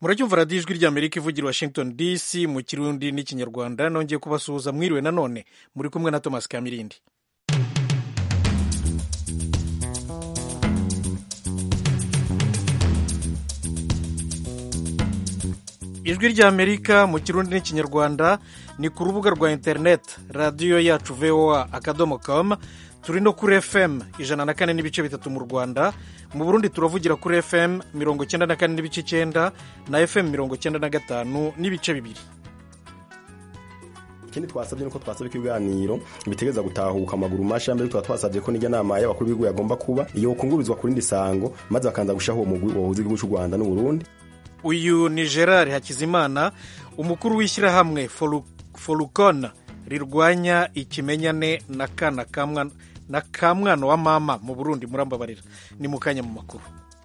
muracyumva radiyo ijwi ry'amerika ivugira washington dc mu kirundi n'ikinyarwanda nongeye kubasuhuza mwiriwe nanone muri kumwe na thomas kamirindi ijwi ry'amerika mu kirundi n'ikinyarwanda ni ku rubuga rwa interineti radiyo yacu voa akadomo com turi no kuri fm ijana na kane n'ibice bitatu mu rwanda mu burundi turavugira kuri fm mirongo cyenda na kane n'ibice icyenda na fm mirongo cyenda na gatanu n'ibice bibiri ikindi twasabye nuko twasabye ko ibiganiro bitegereza gutahuka amaguru masha mbere tuba twasabye ko n'ijya nama y'abakuru b'ibihugu yagomba kuba iyo kungurizwa ku rindi sango maze bakanza gushaho uwo mugwi wahuza igihugu cy'u rwanda n'uburundi uyu ni gerard hakizimana umukuru w'ishyirahamwe forukona rirwanya ikimenyane na kana na ka mwana wa mama mu burundi murambabarira ni mu kanya mu makuru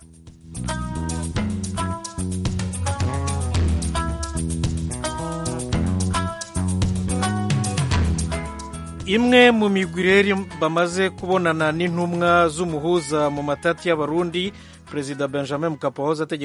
imwe mu migwi rero bamaze kubonana n'intumwa z'umuhuza mu matati y'abarundi perezida benjamin mukapa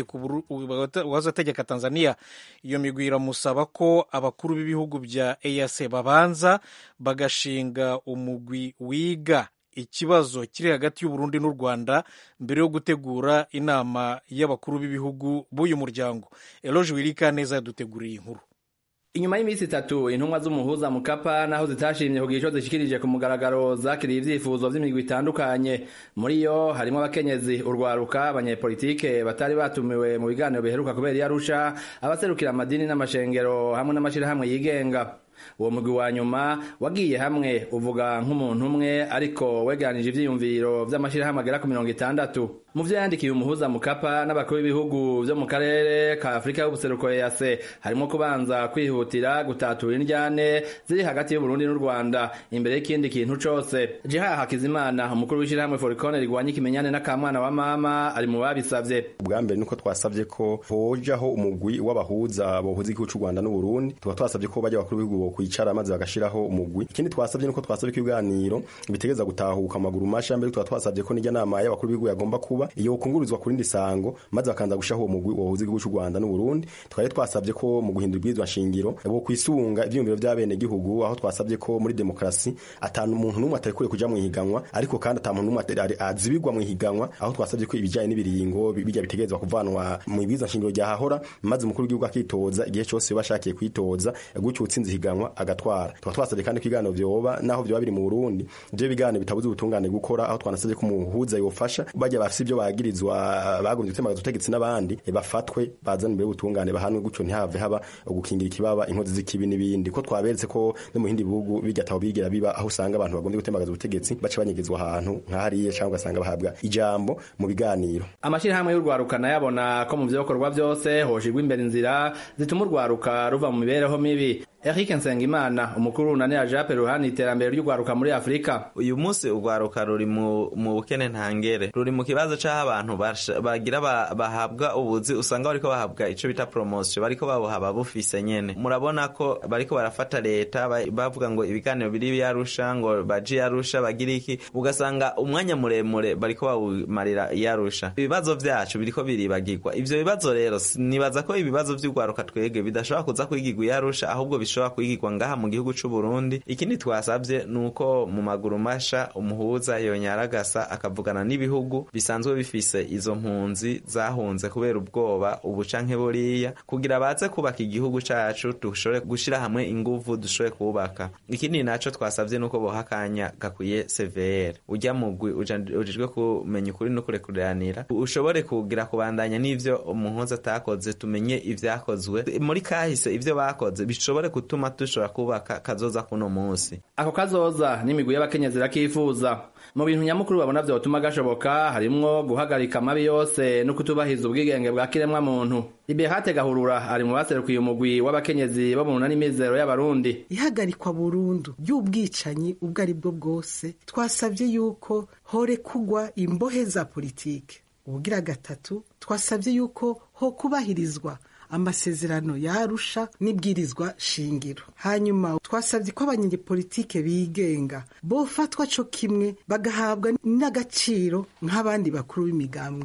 wahoze ategeka tanzania iyo migwi iramusaba ko abakuru b'ibihugu bya eac babanza bagashinga umugwi wiga ikibazo kiri hagati y'uburundi n'u rwanda mbere yo gutegura inama y'abakuru b'ibihugu b'uyu muryango eloge wirika neza yaduteguriye inkuru inyuma y'iminsi itatu intumwa z'umuhuza mukapa naho zitashimye kugira ico zishikirije ku mugaragaro zakiriye ivyifuzo vy'imigwi itandukanye muri yo harimo abakenyezi urwaruka abanyepolitike batari batumiwe mu biganiro biheruka kubera iyo arusha abaserukira amadini n'amashengero hamwe n'amashirahamwe yigenga uwo mugwi wa nyuma wagiye hamwe uvuga nk'umuntu umwe ariko wegeranije ivyiyumviro vy'amashirahamwe agera ku mirongo itandatu mu vyo yandikiye umuhuza mukapa n'abakuru b'ibihugu vyo mu karere ka afurika y'ubuseruko ease harimo kubanza kwihutira gutatura indyane ziri hagati y'uburundi n'u rwanda imbere y'ikindi kintu cose jiha hakizimana umukuru w'ishirahamwe forikone rigwanya ikimenyane n'akamwana wa mama ari mu babisavye ubwa mbere nuko twasavye ko hojaho umugwi w'abahuza bohuza igihugu c'u rwanda n'uburundi tuba twasavye ko bajya abakuru b'ibihugu bokwicara maze bagashiraho umugwi ikindi twasavye nuko twasavye ko ibiganiro bitegeza gutahuka amaguru masha mbere tuba twasavye ko n'ijya nama y'abakuru b'ibihugu yagomba kuba iyo kungurizwa ku rindi sango maze bakanza gushaho uwo mugwi wahuza igihugu cy'u Rwanda n'Uburundi twari twasabye ko mu guhindura ibwirizwa nshingiro bo kwisunga ivyumviro vy'abene gihugu aho twasabye ko muri demokrasi atanu umuntu n'umwe atakuriye kuja mu higanwa ariko kandi ata muntu n'umwe azibirwa mu higanwa aho twasabye ko ibijanye n'ibiringo bijya bitegerezwa kuvanwa mu ibwirizwa nshingiro ryahahora maze umukuru w'igihugu akitoza igihe cyose bashakiye kwitoza gutyo utsinze higanwa agatwara tukaba twasabye kandi ko ibiganiro vyoba naho vyoba biri mu Burundi ivyo biganiro bitabuze ubutungane gukora aho twanasabye ko umuhuza yofasha bajya bafise ivyo bagira bagirizwa bagombye gutemaga ubutegetsi n'abandi bafatwe bazana imbere y'ubutungane bahanwe gutyo ntihave haba gukingira ikibaba inkozi z'ikibi n'ibindi ko twaberetse ko no mu bindi bihugu bijya bigira biba aho usanga abantu bagombye gutemagaza ubutegetsi baca banyegezwa ahantu nk'ahariya cyangwa ugasanga bahabwa ijambo mu biganiro amashyirahamwe y'urwaruka nayabona ko mu byokorwa byose hoshigwa imbere inzira zituma urwaruka ruva mu mibereho mibi Eric Nsengimana umukuru na Nea Jape ruhani iterambere ry'ugwaruka muri Afrika uyu munsi ugwaruka ruri mu mu bukene ntangere ruri mu kibazo c'aho abantu bagira bahabwa ubuzi usanga bariko bahabwa ico bita promotion bariko babuhaba bufise nyene murabona ko bariko barafata leta bavuga ngo ibiganiro biri yarusha ngo baji yarusha bagira iki ugasanga umwanya muremure bariko bawumarira yarusha ibibazo vyacu biriko biribagirwa ivyo bibazo rero nibaza ko ibibazo vy'ugwaruka twege bidashobora kuza kwigirwa yarusha ahubwo bishobora kwigirwa ngaha mu gihugu c'u Burundi ikindi twasavye nuko mu maguru masha umuhuza yonyaragasa akavugana n'ibihugu bisanzwe bifise izo mpunzi zahunze kubera ubwoba ubu canke buriya kugira baze kubaka igihugu cacu dushobore gushira hamwe inguvu dushobore kubaka ikindi naco twasavye nuko boha akanya gakwiye CVR ujya mugwi ujejwe kumenya ukuri no kurekuranira ushobore kugira kubandanya n'ivyo umuhuza atakoze tumenye ivyakozwe muri kahise ivyo bakoze bishobore gutuma dushobora kubaka kazoza kuno munsi ako kazoza n'imigwi y'abakenyezi rakifuza mu bintu nyamukuru babona vyotuma gashoboka harimwo guhagarika amabi yose no kutubahiza ubwigenge bwa kiremwa muntu Liberate Gahurura ari mu baserukiye umugwi w'abakenyezi bo mu nani mizero y'abarundi ihagarikwa burundu y'ubwicanyi ubwo ari bwo bwose twasabye yuko hore kugwa imbohe za politike ubugira gatatu twasabye yuko ho kubahirizwa amasezerano yarusha n'ibwirizwa shingiro hanyuma twasabye ko abanyepolitike bigenga bofatwa co kimwe bagahabwa n'agaciro nk'abandi bakuru b'imigambwe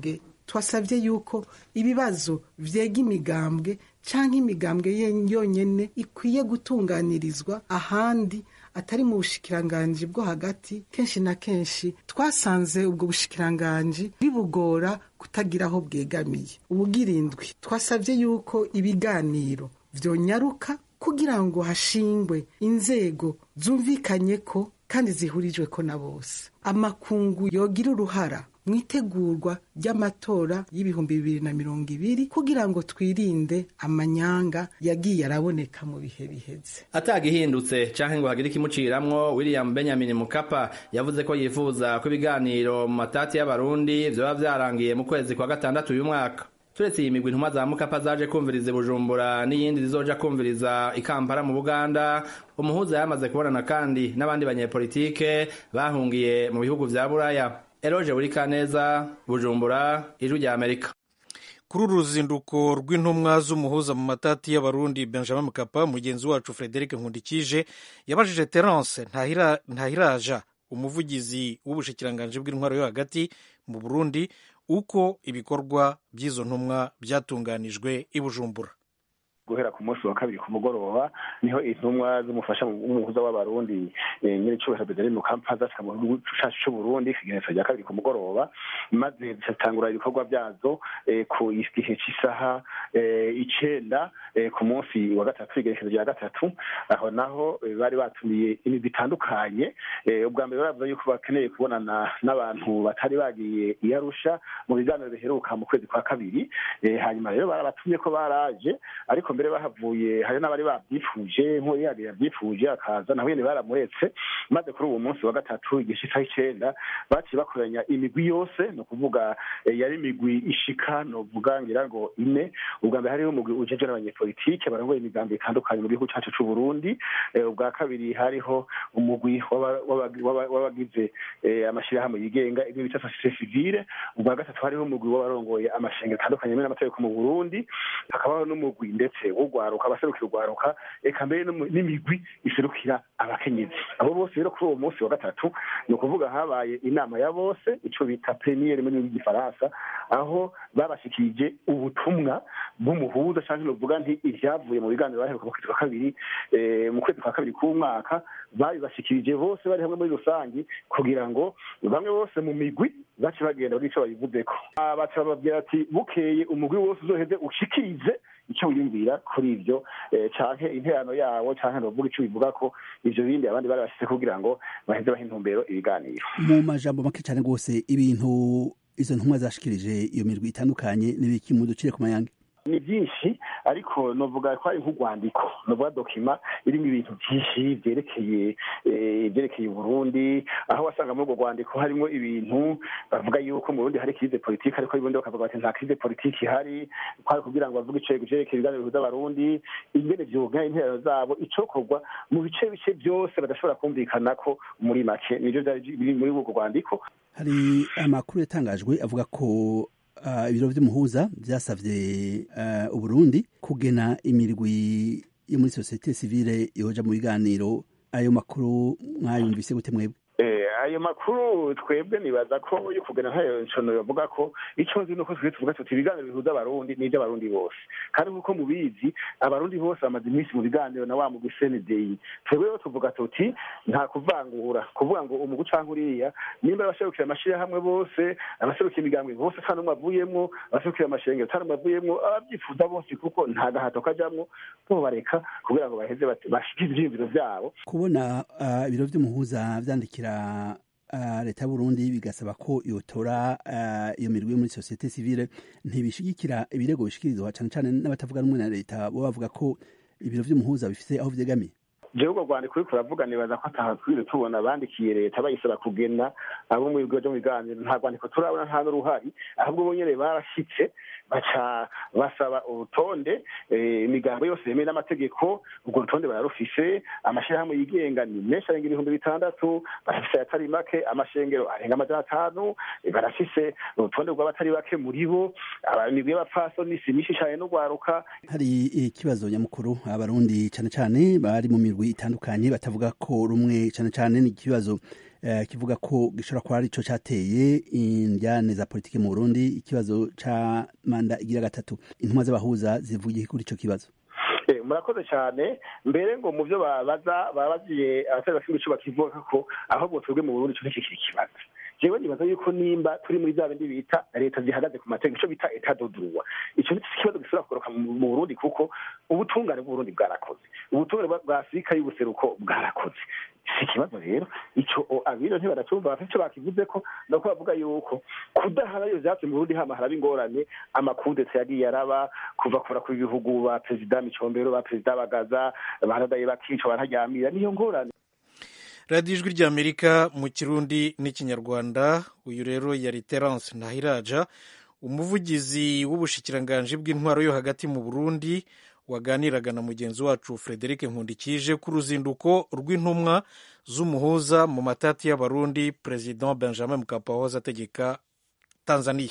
twasabye yuko ibibazo vyega imigambwe canke imigambwe yonyene ikwiye gutunganirizwa ahandi atari mu bushikiranganji bwo hagati kenshi na kenshi twasanze ubwo bushikiranganji bibugora kutagira aho bwegamiye ubugirindwi twasabye yuko ibiganiro vyonyaruka kugira ngo hashingwe inzego zumvikanye ko kandi zihurijwe ko na bose amakungu yogira uruhara mu itegurwa ry'amatora y'ibihumbi bibiri na mirongo ibiri kugira ngo twirinde amanyanga yagiye araboneka mu bihe biheze atagihindutse canke ngo hagire ikimuciramwo william benjamin mukapa yavuze ko yifuza ko ibiganiro mu matati y'abarundi vyoba vyarangiye mu kwezi kwa gatandatu uyu mwaka turetse iyi migwi intumwa za mukapa zaje kumviriza bujumbura n'iyindi zizoja kumviriza ikampara mu buganda umuhuza yamaze kubonana kandi n'abandi banyepolitike bahungiye mu bihugu vya buraya eroje burikaneza bujumbura ijwi rya amerika kuri uru ruzinduko rw'intumwa z'umuhuza mu matati y'abarundi benjamin mukapa mugenzi wacu frederic nkundikije yabajije terence ntahiraja umuvugizi w'ubushikiranganji bw'intwaro yo hagati mu burundi uko ibikorwa by'izo ntumwa byatunganijwe i bujumbura guhera ku munsi wa kabiri ku mugoroba niho intumwa z'umufasha w'umuhuza w'abarundi nyiri cyubahiro bedari mu kampa zashika mu gihugu cacu c'uburundi ikigenekerezo rya kabiri ku mugoroba maze zitangura ibikorwa byazo ku gihe cy'isaha icenda ku munsi wa gatatu igenekerezo rya gatatu aho naho bari batumiye imigwi itandukanye ubwa mbere baravuga yuko bakeneye kubonana n'abantu batari bagiye i arusha mu biganiro biheruka mu kwezi kwa kabiri hanyuma rero barabatumye ko baraje ariko mbere bahavuye hari n'abari babyifuje nk'uwo yari yabyifuje akaza naho nyine baramuretse maze kuri uwo munsi wa gatatu igihe cy'isaha icenda baciye bakoranya imigwi yose ni ukuvuga yari imigwi ishika novuga ngira ngo ine ubwa mbere hariho umugwi ujeje n'abanyepolitike barongoye imigambi itandukanye mu gihugu cacu c'uburundi ubwa kabiri hariho umugwi w'abagize amashirahamwe yigenga ibyo bita sosiyete sivile ubwa gatatu hariho umugwi w'abarongoye amashengero atandukanye yemewe n'amategeko mu burundi hakabaho n'umugwi ndetse ugwaruka abaserukira ugwaruka eka mbere n'imigwi iserukira abakenyezi abo bose rero kuri uwo munsi wa gatatu ni ukuvuga habaye inama ya bose ico bita pleniyeri mu rurimi rw'igifaransa aho babashikirije ubutumwa bw'umuhuza canke novuga nti ivyavuye mu biganiro baheruka mu kwezi kwa kabiri mu kwezi kwa kabiri k'umwaka babibashikirije bose bari hamwe muri rusangi kugira ngo bamwe bose mu migwi bace bagenda buri ico babivuzeko baca bababwira ati bukeye umugwi wose uzoheze ushikirize icyo wiyumvira kuri ibyo canke interano yawo canke novuga ico bivuga ko ivyo bindi abandi bari bashyize kugira ngo baheze baha intumbero ibiganiro mu majambo make cane rwose ibintu izo ntumwa zashikirije iyo mirwi itandukanye n'ibiki mu ducire ku mayange ni byinshi ariko novuga ko ari nk'urwandiko novuga dokima irimo ibintu byinshi byerekeye ibyerekeye uburundi aho wasanga muri urwo rwandiko harimo ibintu bavuga yuko mu burundi hari krize politiki ariko ubundi bakavuga bati nta krize politiki ihari kwari kugira ngo bavuge ivyerekeye ibiganiro bihuza abarundi ingene vyoga interero zabo icokorwa mu bice bice byose badashobora kumvikana ko muri make nivyo vyari biri muri urwo rwandiko hari amakuru yatangajwe avuga ko ibiro vy'umuhuza vyasavye uburundi kugena imirwi yo muri sosiyete sivile yoja mu biganiro ayo makuru mwayumvise gute mwebwe ayo makuru twebwe nibaza ko yo kugena ntayo ncono bavuga ko icyo nzi nuko twe tuvuga tuti ibiganiro bihuza abarundi n'ibyo abarundi bose kandi nk'uko mubizi abarundi bose bamaze iminsi mu biganiro na wa mugwi cndei twebwe rero tuvuga tuti nta kuvangura kuvuga ngo umugwi canke uriya nimba abaserukira amashirahamwe bose abaserukira imigambwe bose ata n'umwe avuyemwo abaserukira amashengero ata n'umwe avuyemwo abavyifuza bose kuko nta gahato kajamwo bobareka kugira ngo baheze bashikize ivyiyumviro vyabo kubona ibiro vy'umuhuza vyandikira leta y'uburundi bigasaba ko yotora iyo mirwi yo muri sosiyete sivile ntibishigikira ibirego bishikirizwa cane cane n'abatavuga rumwe na leta bo bavuga ko ibiro vy'umuhuza bifise aho vyegamiye jewe urwo rwandiko uriko uravuga nibaza ko atahakwiriye tubona bandikiye leta bayisaba kugena abo mu bigo vyo mu biganiro nta rwandiko turabona nta n'uruhari ahubwo bo nyene barashitse baca basaba urutonde imigambo yose yemewe n'amategeko urwo rutonde bararufise amashirahamwe yigenga ni menshi arenga ibihumbi bitandatu barafise ayatari make amashengero arenga amajana atanu barafise urutonde rw'abatari bake muri bo imigwi y'abapfasoni si myinshi cane n'urwaruka hari ikibazo nyamukuru abarundi cane cane bari mu mirwi itandukanye batavuga ko rumwe cane cane ni ikibazo eh, kivuga ko gishobora kuba ari cyo cyateye indyane za politiki mu burundi ikibazo ca manda igira gatatu intumwa z'abahuza zivugiye kuri ico kibazo Eh, murakoze cyane mbere ngo mu byo babaza babaziye abatari bafite imico bakivuga ko ahubwo twebwe mu burundi cyo kikiri ikibazo jewe nibaza yuko nimba turi muri za bindi bita leta zihagaze ku mategeko ico bita etat de droit ico ni ikibazo gishobora kugoroka mu mu burundi kuko ubutungane bw'uburundi bwarakoze ubutungane bwa- bwa afurika y'ubuseruko bwarakoze si ikibazo rero ico o- abiro ntibaracyumva bafite ico bakivuze ko nuko bavuga yuko kudahara iyo vyatsi mu burundi hama haraba ingorane amakudetse yagiye araba kuva kura ku bihugu ba perezida micombero ba perezida bagaza baradaye bakica bararyamira niyo ngorane radiyo ijwi ry'amerika mu kirundi n'ikinyarwanda uyu rero yari terence ntahiraja umuvugizi w'ubushikiranganji bw'intwaro yo hagati mu burundi waganiraga na mugenzi wacu frederic nkundikije ku ruzinduko rw'intumwa z'umuhuza mu matati y'abarundi perezida benjamin mkapa wahoze ategeka tanzania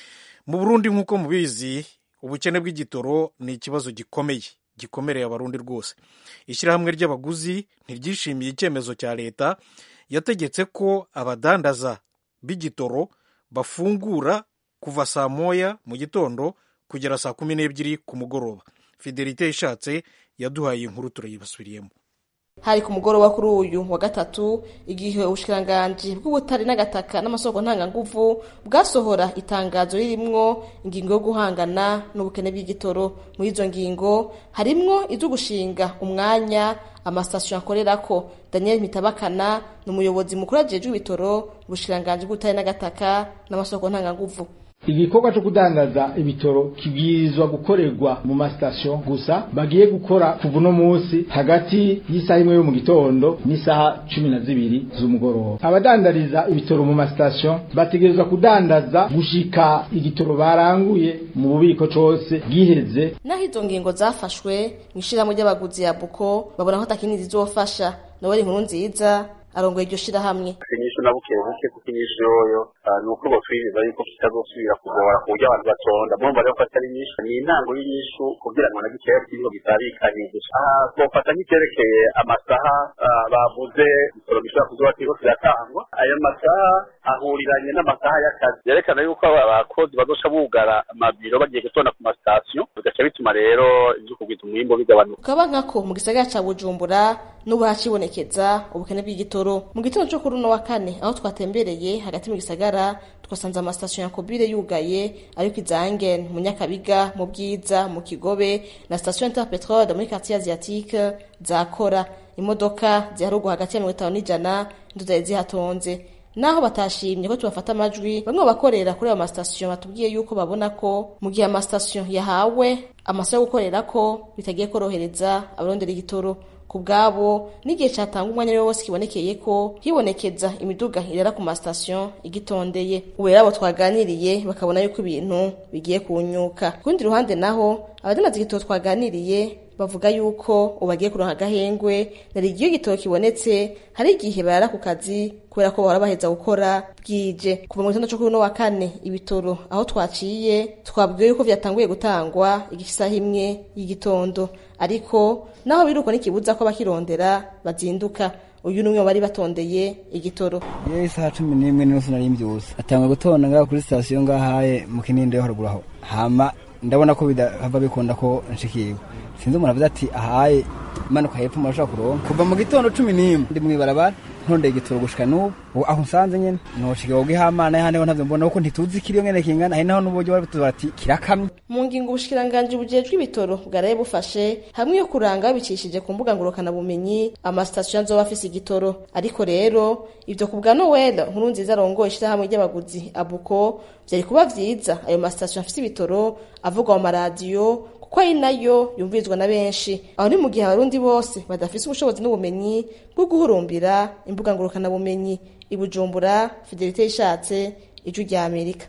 mu burundi nk'uko mubizi ubukene bw'igitoro ni ikibazo gikomeye gikomereye abarundi rwose ishyirahamwe ry'abaguzi ntiryishimiye icyemezo cya leta yategetse ko abadandaza b'igitoro bafungura kuva saa moya mu gitondo kugera saa kumi n'ebyiri ku mugoroba fidelite ishatse yaduhaye inkuru turayibasubiriyemo hari ku mugoroba kuri uyu wa gatatu igihe ubushikiranganji bw'ubutare n'agataka n'amasoko ntanganguvu bwasohora itangazo ririmwo ingingo yo guhangana n'ubukene bw'igitoro muri izo ngingo harimwo izo gushinga umwanya amasitasiyo akorerako daniel mitabakana ni umuyobozi mukuru ajejwe ibitoro ubushikiranganji bw'ubutare n'agataka n'amasoko ntanganguvu igikorwa cyo kudandaza ibitoro kibwirizwa gukorerwa mu masitasiyo gusa bagiye gukora kuva uno munsi hagati y'isaha imwe yo mu gitondo n'isaha cumi na zibiri z'umugoroba abadandariza ibitoro mu masitasiyo bategerezwa kudandaza gushika igitoro baranguye mu bubiko cose bwiheze naho izo ngingo zafashwe mu ishirahamwe ry'abaguzi ya buko babona ko atakinini zizofasha noweli inkuru nziza arongoye iryo shirahamwe inyishu na buke buke kuko inyishu yoyo ni uko botwiriza yuko kitazosubira kugora ku buryo abantu batonda murumva rero ko atari nyinshi ni intango y'inyishu kugira ngo na gikeya kiriho bitabikanye twofata nk'icyerekeye amasaha bavuze ibitoro bishobora kuzoba kiriko kiratangwa ayo masaha ahuriranye n'amasaha y'akazi yerekana yuko abakozi bazoca bugara amabiro bagiye gutonda ku masitasiyo bigaca bituma rero ivyo kugwiza umwimbo bigabanuka ukaba nkako mu gisagara ca bujumbura n'ubu hacibonekeza ubukene bw'igitoro mu gitondo cyo kuri uno wa kane aho twatembereye hagati mu gisagara twasanze amasitasiyo ya kobire yugaye ariko izangen mu nyakabiga mu bwiza mu kigobe na sitasiyo interpetrode muri quartier asiatique zakora imodoka ziharugwa hagati ya mirongo itanu n'ijana nizo zari zihatonze naho batashimye ko tubafata amajwi bamwe bakorera kuri ayo masitasiyo batubwiye yuko babona ko mu gihe amasitasiyo yahawe amasaha yo gukorera ko bitagiye korohereza abarondera igitoro ku bwabo n'igihe cyatanga umwanya ariwo wose kibonekeye ko hibonekeza imiduga irera ku masitasiyo igitondeye ubu rero abo twaganiriye bakabona yuko ibintu bigiye kunyuka ku rundi ruhande naho abadandaza igitoro twaganiriye bavuga yuko ubu bagiye kuronka agahengwe nari igihe igitoro kibonetse hari igihe barara ku kazi kubera ko bahora baheza gukora bwije kuva mu gitondo cyo kuri uno wa kane ibitoro aho twaciye twabwiwe yuko vyatanguye gutangwa igisaha imwe y'igitondo ariko naho biruko n'ikibuza ko bakirondera bazinduka uyu numwe bari batondeye igitoro iyo isaha cumi n'imwe n'inusu nari mbyusa atanga gutonda ngaho kuri sitasiyo ngahaye mu kinindi yo haruguru aho hama ndabona ko bidahava bikunda ko nshikirwa sinzi umuntu avuze ati ahaye manuka hepfo murashobora kuronka kuva mu gitondo cumi n'imwe ndi mw'ibarabara ntondeye igitoro gushika n'ubu aho nsanze nyene noshika woga ihamana yahandi ho ntavyo mbona kuko ntituzi ikiriyo ngene kingana hari naho n'uburyo bari batuza bati kirakamye mu ngingo ubushikiranganji bujejwe ibitoro bwaraye bufashe hamwe yo kuranga babicishije ku mbuga ngurukana bumenyi amasitasiyo azoba afise igitoro ariko rero ivyo ku bwa noel nkuru nziza arongoye ishirahamwe ry'abaguzi abuko vyari kuba vyiza ayo masitasiyo afise ibitoro avugwa mu maradiyo kuko ari nayo yumvirizwa na benshi aho ni mu gihe abarundi bose badafise ubushobozi n'ubumenyi bwo guhurumbira imbuga ngurukanabumenyi i bujumbura fidelite yishatse ijwi rya amerika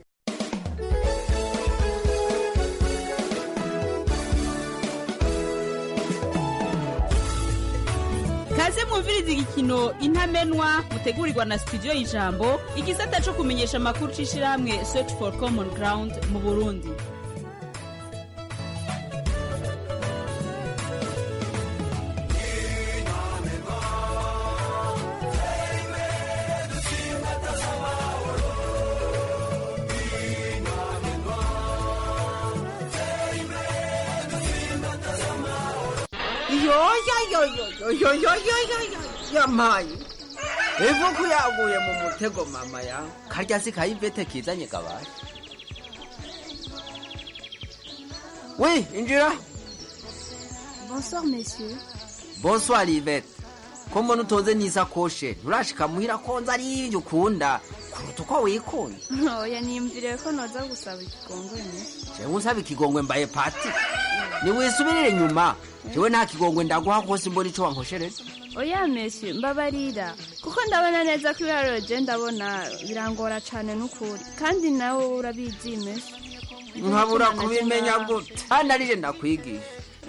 kaze mwumviriza igikino intamenwa mutegurirwa na studio y'ijambo igisata co kumenyesha amakuru c'ishirahamwe search for common ground mu burundi yamaye ivuku yaguye mu mutego mama ya karya si kayivete kizanye gabaye wi injira Bonsoir, messieurs. bonsoir ivete ko mbona utonze n'isakoshe nturashika muhira konza ari ivyo ukunda kuruta uko wikunda Oya niyumviriye ko noza gusaba ikigongwe mesi. jewe usaba ikigongwe mbaye pati niwisubirire nyuma jewe nta kigongwe ndaguha kose mbona ico wankoshereje Oya messieurs, mbabarira. Kuko ndabona neza ko ibiharuro je ndabona birangora cane n'ukuri. Kandi nawe urabizi mesi. nkabura kubimenya gute hano arije ndakwigisha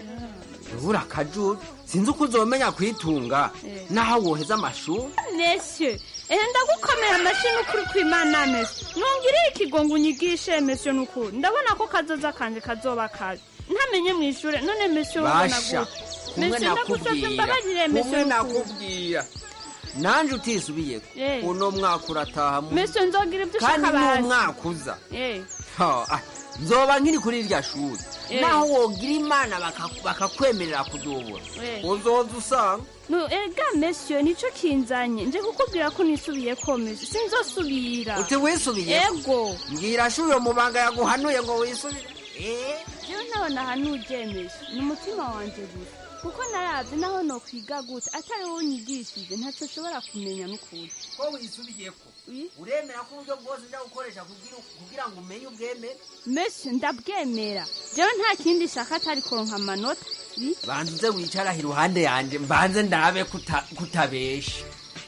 ubura akajuru sinzi uko uzomenya kwitunga naho woheza amashuri Messieurs, ehe ndagukomera amashyi n'ukuri kw'Imana mesi. Nungiriye ikigongo unyigishe messieurs n'ukuri. Ndabona ko kazoza kanje kazoba kabi. Ntamenye mu ishure none messieurs ubona basha gute. kumwe Messieurs, ndagusavye mbabarire nakubwira kumwe messieurs n'ukuri. nakubwira nanje utisubiyeko Eh. uno mwaka urataha mu- Messieurs nzogira ibyo kandi ushaka basi. n'umwaka uza Eh. Ha, ah, nzoba nkiri kuri irya shuri Eh. naho wogira imana baka- bakakwemerera kudubura Eh. uzoza usanga No, ega messieurs nico kinzanye nje kukubwira ko nisubiye ko messieurs sinzosubira uti wisubiyeko ego mbwira shuri uyo mubanga yaguhanuye ngo wisubire Eh. jewe naho nahanuje messieurs ni umutima wanje gusa kuko naravye naho nokwiga gute atari wowe unyigishije ntaco nshobora kumenya n'ukuri ko wisubiyeko uremera ko uburyo bwose nja gukoresha kugira- kugira ngo umenye ubwemere messieurs ndabwemera jewe nta kindi shaka atari kuronka amanota Bi- banza uze wicara iruhande yanje mbanze ndabe kuta- kutabesha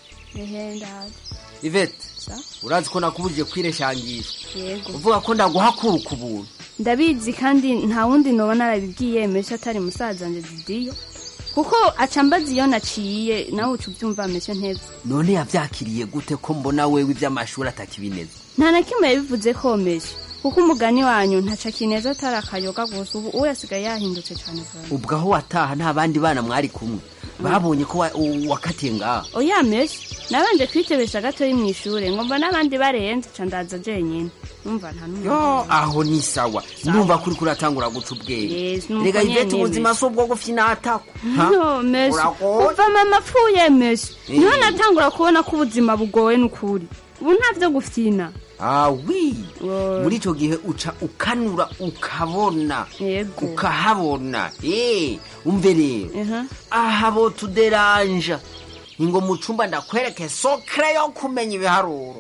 ehe ndaje ivete Sa? urazi ko nakubujije kwireshangisha yego uvuga ko ndaguhakura ku buntu ndabizi kandi nta wundi noba narabibwiye messieurs atari musaza wanje didiyo kuko aca mbaza iyo naciye nawe uca ubyumva messieurs ntevye none yavyakiriye gute ko mbona wewe ivy'amashuri atakibineza nta na kimwe yabivuze komeje kuko umugani wanyu ntaca kineza atari akayoga gusa ubu uwo yasigaye yahindutse cyane vuba ubwo aho wataha nta bandi bana mwari kumwe babonye ko wa- u- wakatiye ngaho oya meshi nabanje kwitebesha gatoyi mu ishure ngo mbona abandi barenze ca ndaza jenyine numva nta n'umwe yo aho ni sawa ndumva kuri kuratangura guca ubwenge Yes, nuko rega nyene ivete ubuzima Messi. si ubwo gufyinatako no meshi Uragoye. kuva mama apfuye meshi Eh. niho natangura kubona ko ubuzima bugoye n'ukuri ubu nta vyo gufyina awi muri ico gihe uca ukanura ukabona yego ukahabona eh umve rero aha bo tuderanja ingo mu cumba ndakwereke sokre yo kumenya ibiharuro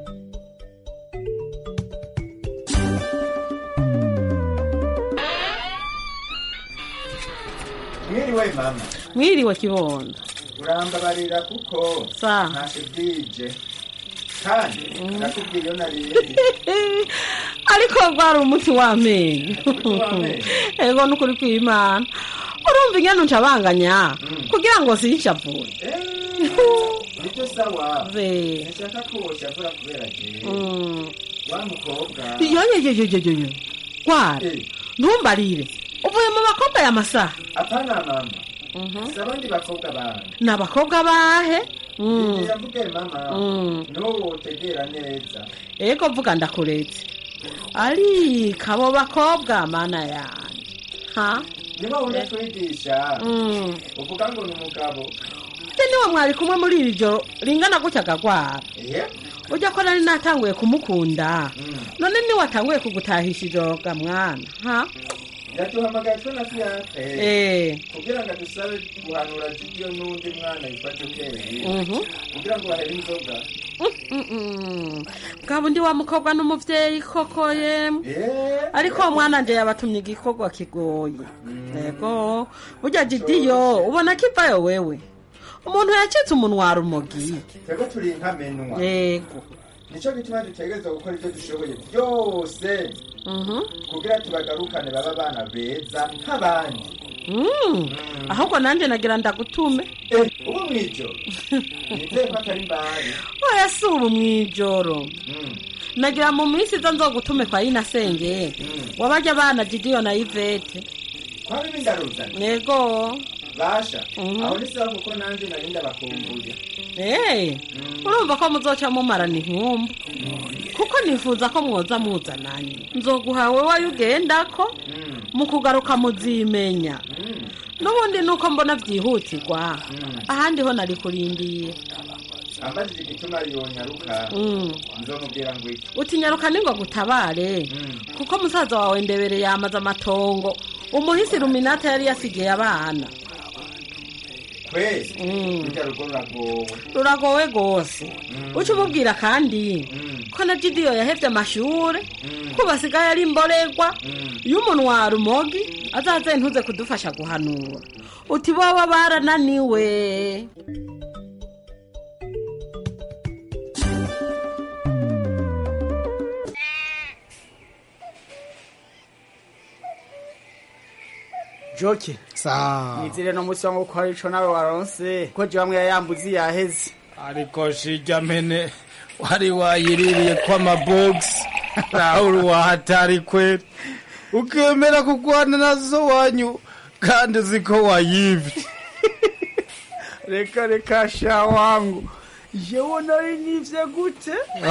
mwiriwe mama mwiriwe kibondo urambabarira kuko Sa. ntashe bwije kandi ndakubwiye iyo nariye ariko rwari umuti w'amenyo w'amenyo. ego n'ukuri kw'imana urumva ingene uncabanganya kugira ngo sinshavure nibyo sawa Ve. nshaka ko woshavura kubera jewe Mm. wa mukobwa yoyoyoyoyoyo rwari ntumbarire uvuye mu bakobwa ya masaha apana mama si abandi bakobwa bandi ni abakobwa bahe Mm. yavuge mama Mm. n'uwo utegera neza ego vuga ndakuretse ariko abo bakobwa mana yanjye ha niba wunda twigisha Mm. uvuga ngo ni umugabo ute niwe mwari kumwe muri iri joro ringana gutya agagwara eh ujya ko nari natanguye kumukunda none niwatanguye kugutahisha ijoro ga mwana ha yaduhamagaye twe na fiyanse Eh. kugira ngo adusabe guhanura jidiyo n'undi mwana yitwa jokeri Mhm. kugira ngo bahere inzoga bwaba undi wa mukobwa n'umuvyeyi koko yemwe ariko uwo mwana nje yabatumye igikorwa kigoye yego burya didiyo ubona kivayo wewe umuntu yacitse umunwa rumogi twebwe turi nkamenwa yego nicyo gituma dutegereza gukora ibyo dushoboye byose kugira tubagarukane baba abana beza nk'abandi Mm. ahubwo nanjye nagira ndagutume ubu mw'ijoro nizeye ko atari mbari oya si ubu mw'ijoro nagira mu minsi izo nzogutume kwa yinasenge wabajya abana didiyo na ivete kwaba ibindaruzana yego basha Mhm. aho ni sawa kuko nanjye nari ndabakumbuye Eh, urumva ko muzoca mumarana inkumbu kuko nifuza ko mwoza muzananye nzoguha wewe ugenda ko mu kugaruka muzimenya n'ubundi nuko mbona byihutirwa ahandi ho nari kurindiye ambajije igituma yonyaruka Mm. nzomubwira ngo iki utinyaruka ni ngo agutabare kuko musaza wawe ndebere yamaze amatongo umuhisi ruminata yari yasigiye abana kwezi rujya rugo ruragowe ruragowe rwose uca umubwira kandi ko na gidiyo yahevye amashure ko basigaye ari imborerwa iyo umuntu wa rumogi azaze ntuze kudufasha guhanura uti boba barananiwe joke sawa nizire no musi wangu ko hari ico nawe waronse ko je bamwe yayambuzi yaheze ariko shija mene wari wayiririye kwa mabogisi rahuru wa hatari kweli ukemera kugwana nazo wanyu kandi uzi ko wayivye reka reka sha wangu jewe nari nivye gute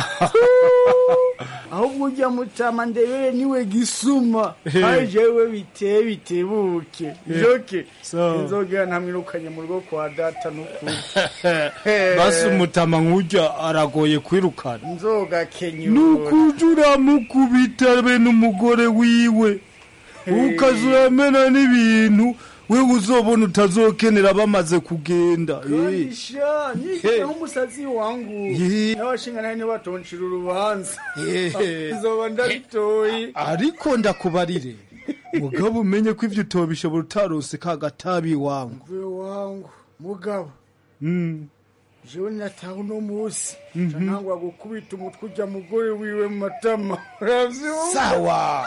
ahubwo ujya mutama ndebere niwe gisuma ari jewe biteye bitebuke joke So. inzogera ntamwirukanye mu rugo kwa data n'ukuri basi umutama nk'urya aragoye kwirukana nzoga kenyura nukuja uramukubita be n'umugore wiwe ukaza uramena n'ibintu wewe uzobona utazokenera bamaze kugenda Eh. Kanisha, nigira nk'umusazi wangu Ye. n'abashinga nawe ntibatoncira urubanza Ye. nzoba ndabitoye ariko ndakubarire mugabo umenye ko ivyo utobishobora utarose ka gatabi wangu mve wangu mugabo Mm. jewe nataha uno musi ca ntangwa gukubita umutwe ujya mugore wiwe mu matama uravyumva sawa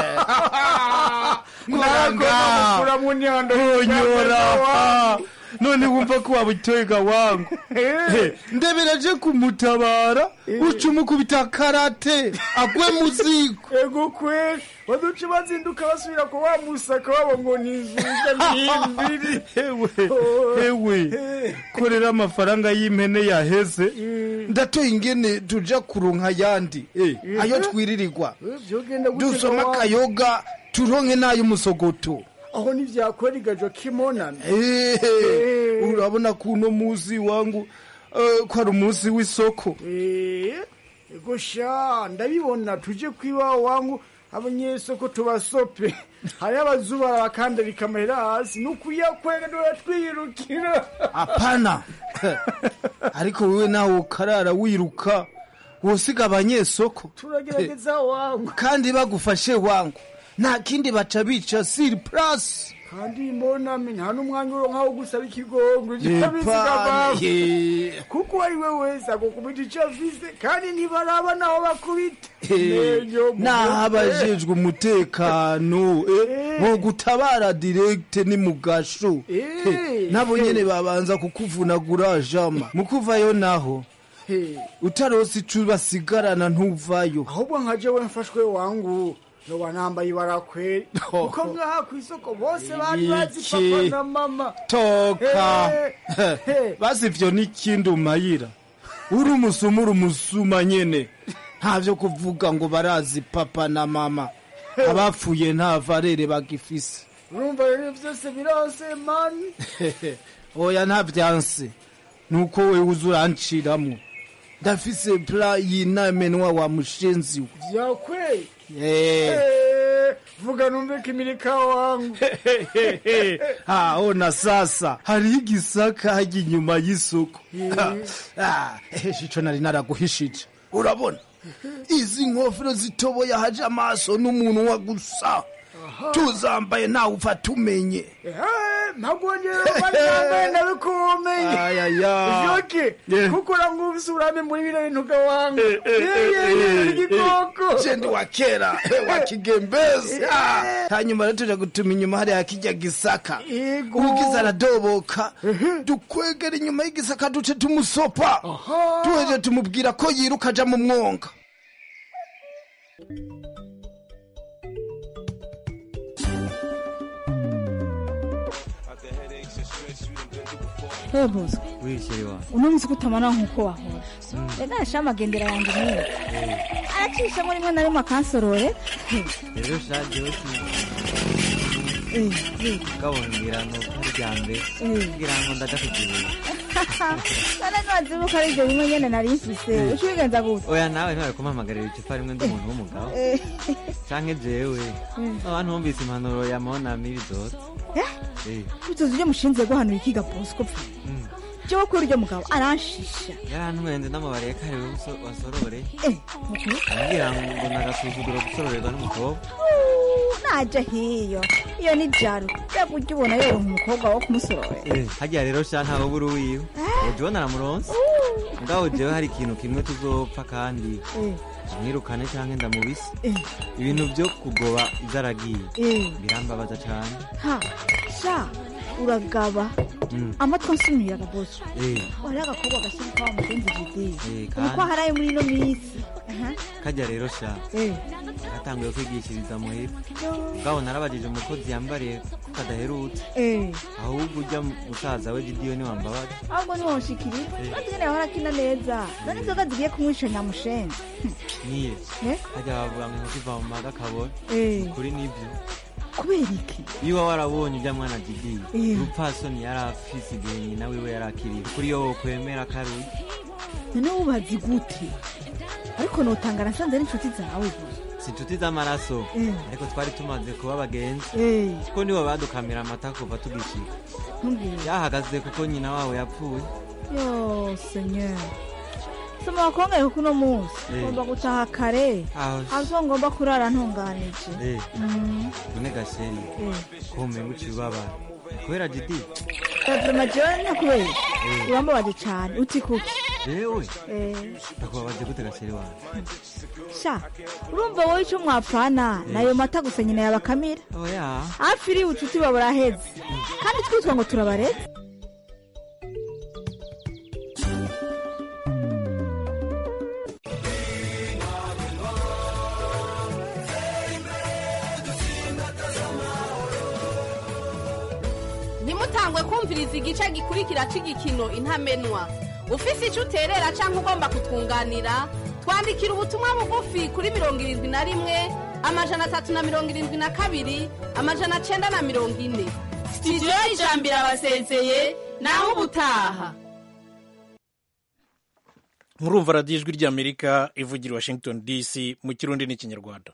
mukura mu nyando onyora none wumva ko wabutega wangu Eh, ndeberaje kumutabara uca umukubita karate agwe muziko ego kweli baduce bazinduka basubira ku wa musaka wabo ngo ni inzuga n'imbiri ewe ewe korera amafaranga y'impene yaheze ndatoye ingene tuja kuronka ayandi Eh, ayo twiririrwa vyogenda gute dusoma ga wangu? akayoga turonke n'ay'umusogoto aho ntivyakora igajo kimonana Eh, urabona kuno muzi wangu eh, ko ari umunsi w'isoko Eh, ego sha ndabibona tuje kwiba wangu abanyesoko tubasope hari abazuba bakandarika amahera hasi nukuyakwega twirukira apana ariko wewe nawe ukarara wiruka wosiga abanyesoko turagerageza wangu kandi bagufashe wangu nta kindi baca bica siri purasi kandi mboname nta n'umwanya uronka wo gusaba ikigongo Epana, ye. kuko ari we wese agukubita ico afise kandi ntibaraba naho bakubita Menyo mu naho mutwe. abajejwe umutekano eh, bo gutabara direkte ni mugasho Eh, nabo nyene babanza kukuvunagura jama mukuvayo naho He. utarose ico basigarana ntuvayo ahubwo nka jewe mfashwe wangu noba nambaye ibara kweri kuko ngaha kw'isoko bose bari bazi Iki. papa na mama toka He, he. basi ivyo n'ikindi umayira uri umusuma uri umusuma nyene ntavyo kuvuga ngo barazi papa na mama abapfuye nta varere bagifise urumva rero vyose birose mani oya nta vyanse nuko wewe uza uranciramwo ndafise pla y'inamenwa wa mushenzi we vyakweri Eh. Eh, vuga numve kimirika wangu Ah, ona sasa hariho igisaka hajya inyuma y'isoko Ah, eh, ico nari naraguhishije urabona izi nkofero zitoboye haje amaso n'umunwa gusa tuzambaye nawe upfa tumenye ntagwongera banyambaye ndabikumenye Ayaya. vyoke Yeah. kuko urangufise urame muri bino bintu ga wangu eh, eh, igikoko jendi wa kera eh, wa kigembezi Ah, hanyuma rero tuja gutuma inyuma hariya kijya gisaka ugize aradoboka dukwegera inyuma y'igisaka duce tumusopa tuheje tumubwira ko yiruka aja mu mwonga Hebuzo wishiri wa uno munsi kutamara nk'uko wahora rega yasha amagendera yanjye niyo aracishamo rimwe na rimwe akansorore rero shaje gabongira ni ukuri rya mbere kugira ngo ndadakugibuye none ntiwazibuka ari ibyo bimwe nyene nari mfise uca ubigenza gute oya nawe ntiwari kumpamagarira icupa rimwe ndi umuntu w'umugabo Eh. canke jewe abantu bumvise impanuro ya monami bizoza Eh, utuzi ibyo mushinzwe guhanura ikiga bosco pfa jewe kuri uryo mugabo aranshisha yarantwenze n'amabare ya kare waso- wasororeye Eh, mukuru ambwira ngo nagasuzuguro gusororerwa n'umukobwa naje hiyo iyo ni jaro mbega ujya ubona yoronka umukobwa wo kumusororera Eh, harya rero sha ntawe buri wiwe uje ubona aramuronse mugabo jewe hari ikintu kimwe tuzopfa kandi mwirukane canke ndamubise Eh. ibintu vyo kugoba ivyo aragiye Eh. birambabaza cane ha sha uragaba Mm. amatwi ansumiraga bosco Eh, wari agakobwa gashyira kwa mugenzi jide eh, uko kandi haraye muri ino minsi Aha. karya rero sha Eh. gatanguye kwigishiriza muhira Yo. mugabo narabajije umukozi yambariye ko kadaherutse Eh. ahubwo ujya musaza we gidiyo niwambabaza ahubwo ntiwonshikiriye Eh. bazigene yahora akina neza none inzoga zigiye kumwisha nyamushenzi niye Eh? harya bavuga ngo inkoko iva mu maga kabora Eh. kuri nibyo kubera iki iyo waba warabonye ibya mwana gidiyo Eh. urupfasoni yari afise igihe nyina wiwe yari akiriye kuri yo wokwemera karuye none wubazi gute ariko notanga nasanze ari inshuti zawe gusa si inshuti z'amaraso Eh. ariko twari tumaze kuba abagenzi Eh. kuko nibo badukamira amata kuva tugishika ntumbwire yahagaze kuko nyina wabo yapfuye yo senyer soma wakongere kuko uno munsi Eh. ngomba gutaha kare Aho. azo ngomba kurara ntunganije Eh, Mm. none gasheri Eh. ko umenga uciye ubabara kubera gidi Gazima jewe ntakubera Eh. urambabaje cane uti kuki jewe Eh. ndakubabaje gute gasheri wawe sha urumva wowe ico mwapfana nayo mata gusa nyina yabakamira oya hafi iri ubucuti baba buraheze kandi twitwa ngo turabareze ntimutangwe kumviriza igice gikurikira cy'igikino intamenwa ufise icyo uterera cyangwa ugomba kutwunganira twandikira ubutumwa bugufi kuri mirongo irindwi na rimwe amajana atatu na mirongo irindwi na kabiri amajana cyenda na mirongo ine sitidiyo y'ijambo irabasezeye naho ubutaha murumva radiyo ijwi ry'amerika ivugira i washington dc mu kirundi n'ikinyarwanda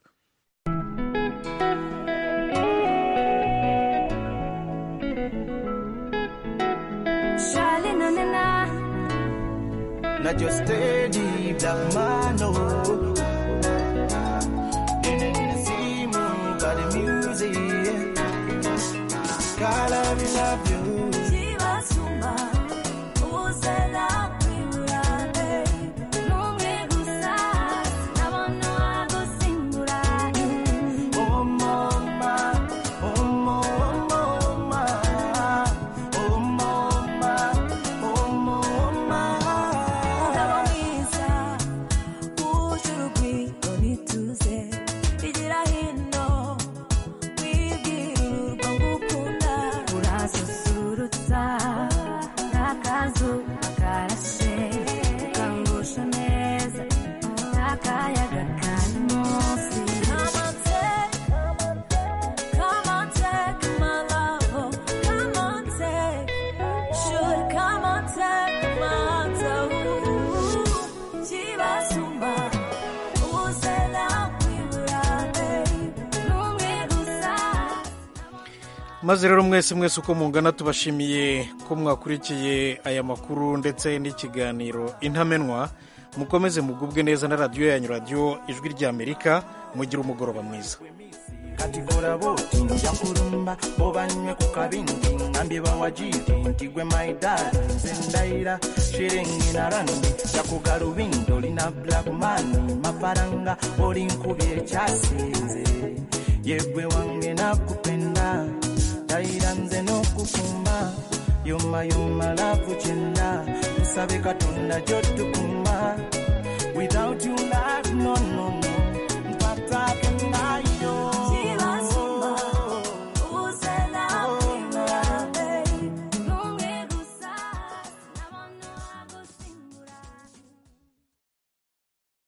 Charlie, na na na. Not your steady black man, no. See me by the music. God, I will love you. Chibasumba, uzela kwibulane. Numwe gusa, nabona wagusimbulane. Oh, mama, oh, mama, oh, mama, oh, mama, oh, mama. Umugabo mwiza, wuje urugwiro n'ituze. Igira hino, wibwira urwo ngukunda. Urasusurutsa, nk'akazuba karashe. Ukangusha neza, nk'akayaga kari munsi. Come on, take, come on, take my love. oh. Come on, take, should come on, take my heart. oh. Chibasumba, uzela kwibulane. Numwe gusa. maze rero mwese mwese uko mungana tubashimiye ko mwakurikiye aya makuru ndetse n'ikiganiro intamenwa mukomeze mugubwe neza na radiyo yanyu radiyo ijwi ry'amerika mugire umugoroba mwiza kati kola boti nja kulumba obanywe ku kabindi ngambye bawajiri nti gwe maidali nze ndayira shiringi na randi jakugalubindo olina blackmani mafaranga oli nkubye ekyasinze yegwe wange nakupenda ndayira nze n'okukuma yoma yoma lavu kyenda tusabe katonda gyotukuma